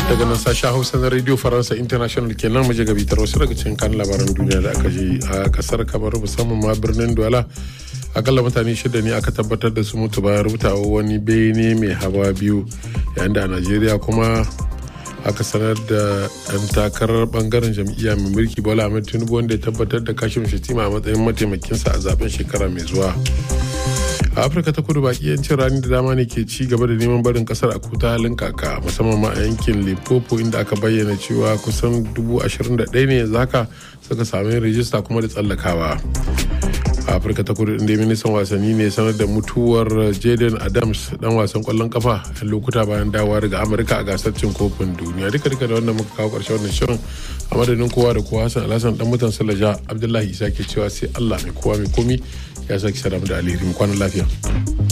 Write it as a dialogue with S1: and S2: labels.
S1: daga nan sashen hausa na radio faransa international kenan mu je ga bitar wasu daga cikin kan labaran duniya da aka ji a kasar kamar musamman ma birnin douala akalla mutane shida ne aka tabbatar da su mutu bayan rubutawa wani bene mai hawa biyu yayin da a najeriya kuma aka sanar da ɗan takarar bangaren jam'iyya mai mulki bola ahmed tinubu wanda ya tabbatar da kashin shatima a matsayin mataimakinsa a zaben shekara mai zuwa a afirka ta kudu baki yancin rani da dama ne ke ci gaba da neman barin kasar a kuta halin kaka musamman ma a yankin limpopo inda aka bayyana cewa kusan 21,000 ne yanzu haka suka sami rijista kuma da tsallakawa a afirka ta kudu inda ministan wasanni ne sanar da mutuwar jaden adams dan wasan kwallon kafa a lokuta bayan dawowa daga amurka a gasar cin kofin duniya duka duka da wannan muka kawo karshe wannan shirin a madadin kowa da kowa hassan alhassan dan mutan salaja abdullahi isa ke cewa sai allah mai kowa mai komi ya sake sadamu da alheri kwanan lafiya